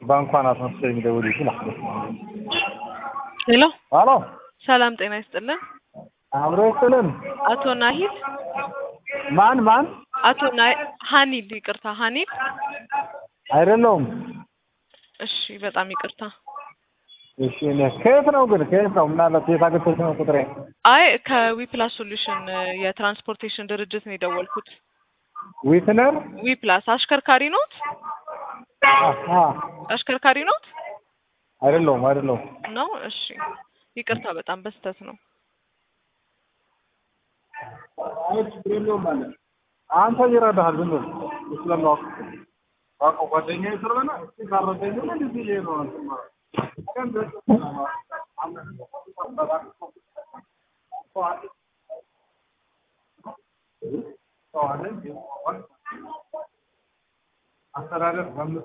ባንኳን አስመስሎ የሚደውል ይችላል። ሄሎ አሎ ሰላም ጤና ይስጥልን። አብሮ ይስጥልን። አቶ ናሂል ማን ማን? አቶ ና- ሀኒል ይቅርታ፣ ሀኒል አይደለውም። እሺ፣ በጣም ይቅርታ። እሺ እኔ ከየት ነው ግን ከየት ነው? ምናልባት የት አግኝተሽ ነው ቁጥሬ? አይ ከዊፕላስ ሶሉሽን የትራንስፖርቴሽን ድርጅት ነው የደወልኩት። ዊትነር ዊፕላስ አሽከርካሪ ኖት? አሃ አሽከርካሪ ኖት አይደለውም አይደለውም። ነው? እሺ፣ ይቅርታ፣ በጣም በስተት ነው። አንተ ይረዳሃል ዝም ብሎ ስለማወቅ አውቀው ጓደኛዬ ስለሆነ እስኪ ካረደኝ እንደዚህ ይሄ ነው እንትን ማለት ቀን ድረስ አስተዳደር